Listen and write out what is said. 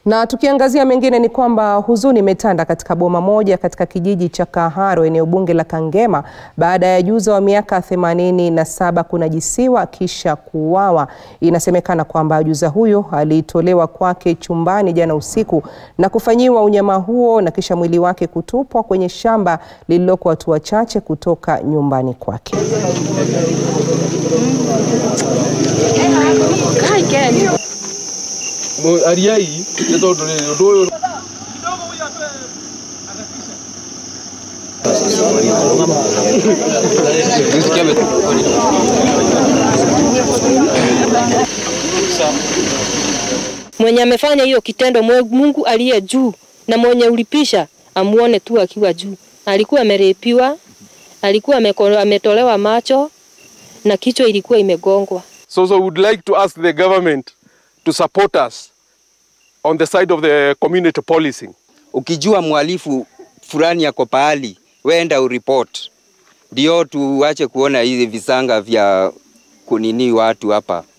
Na tukiangazia mengine ni kwamba huzuni imetanda katika boma moja katika kijiji cha Kaharo eneo bunge la Kangema baada ya juza wa miaka themanini na saba kunajisiwa kisha kuuawa. Inasemekana kwamba juza huyo alitolewa kwake chumbani jana usiku na kufanyiwa unyama huo na kisha mwili wake kutupwa kwenye shamba lililoko hatua chache kutoka nyumbani kwake. ariai nä tondå rä rä å ndå å yå mwenye amefanya hiyo kitendo mwe- Mungu aliye juu na mwenye ulipisha amuone tu akiwa juu. Alikuwa amerepiwa, alikuwa ameko- ametolewa macho na kichwa ilikuwa imegongwa. So, so we would like to ask the government to support us on the side of the community policing. Ukijua mhalifu fulani yako pahali, wenda uripoti, ndio tuache kuona hizi visanga vya kunini watu hapa.